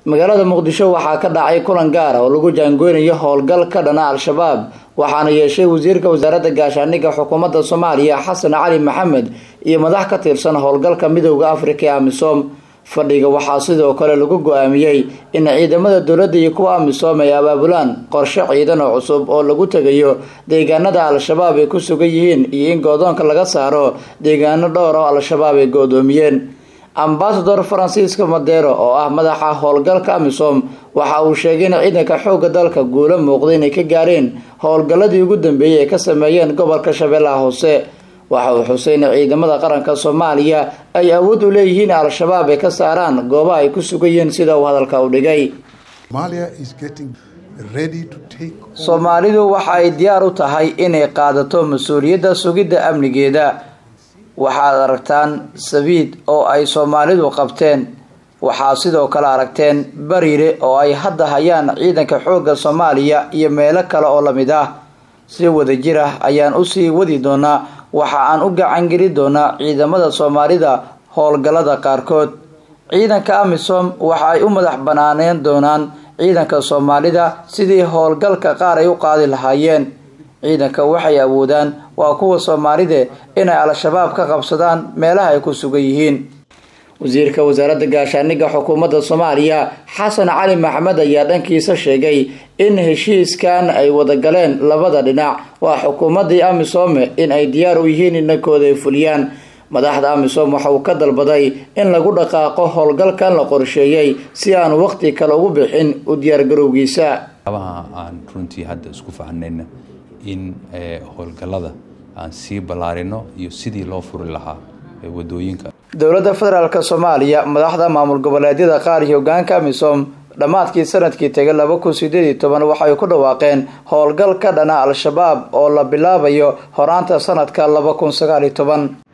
magaalada muqdisho waxaa ka dhacay kulan gaara oo lagu jaangoynayo howlgal ka dhana al-shabaab waxaana yeeshay wasiirka wasaaradda gaashaaniga xukuumadda soomaaliya xasan cali maxamed iyo madax ka tirsan howlgalka midooda afrika ee amisom fadhiga waxaa sidoo kale lagu go-aamiyey in ciidamada dowladda iyo kuwa amisom ay abaabulaan qorshe ciidan oo cusub oo lagu tegayo deegaanada al-shabaab ay ku sugan yihiin iyo in goodoonka laga saaro deegaano dhowr oo al-shabaab ay go-doomiyeen ambasador faransiiska madero oo ah madaxa howlgalka amisom waxa uu sheegay in ciidanka xoogga dalka guulo muuqda inay ka gaareen howlgalladii ugu dambeeyey ay ka sameeyeen gobolka shabeellaha hoose waxa uu xusay in ciidamada qaranka soomaaliya ay awood u leeyihiin al-shabaab ay ka saaraan goobaha ay ku sugayeen sida uu hadalka u dhigay soomaalidu waxa ay diyaar u tahay inay qaadato mas-uuliyadda sugidda amnigeeda waxaad aragtaan sabiid oo ay soomaalidu qabteen waxaa sidoo kale aragteen bariire oo ay hadda hayaan ciidanka xoogga soomaaliya iyo meelo kale oo lamid ah si wadajir ah ayaan usii wadi doonaa waxa aan u gacangeli doonaa ciidamada soomaalida howlgallada qaarkood ciidanka amisom waxa ay u madax banaaneen doonaan ciidanka soomaalida sidii howlgalka qaar ay u qaadi lahaayeen ciidanka waxay awoodaan waa kuwa soomaalide inay al-shabaab ka qabsadaan meelaha ay ku sugan yihiin wasiirka wasaaradda gaashaaniga xukuumadda soomaaliya xasan cali maxamed ayaa dhankiisa sheegay in heshiiskan ay wadagaleen labada dhinac waa xukuumaddii amisome in ay diyaar u yihiin inankooda ay fuliyaan madaxda amisom waxa uu ka dalbaday in lagu dhaqaaqo howlgalkan la qorsheeyey si aan waqti kale ugu bixin u diyaargarowgiisa aan runtii hadda isku fahnayna in howlgallada aan sii ballaarino iyo sidii loo furi lahaa wadooyinka dowladda federaalk soomaaliya madaxda maamul goboleedyada qaar iyo hogaanka amisom dhammaadkii sanadkii tegay laba kun sideed iyo toban waxay ku dhawaaqeen howlgal ka dhana al-shabaab oo la bilaabayo horaanta sanadka laba kun sagaal iyo toban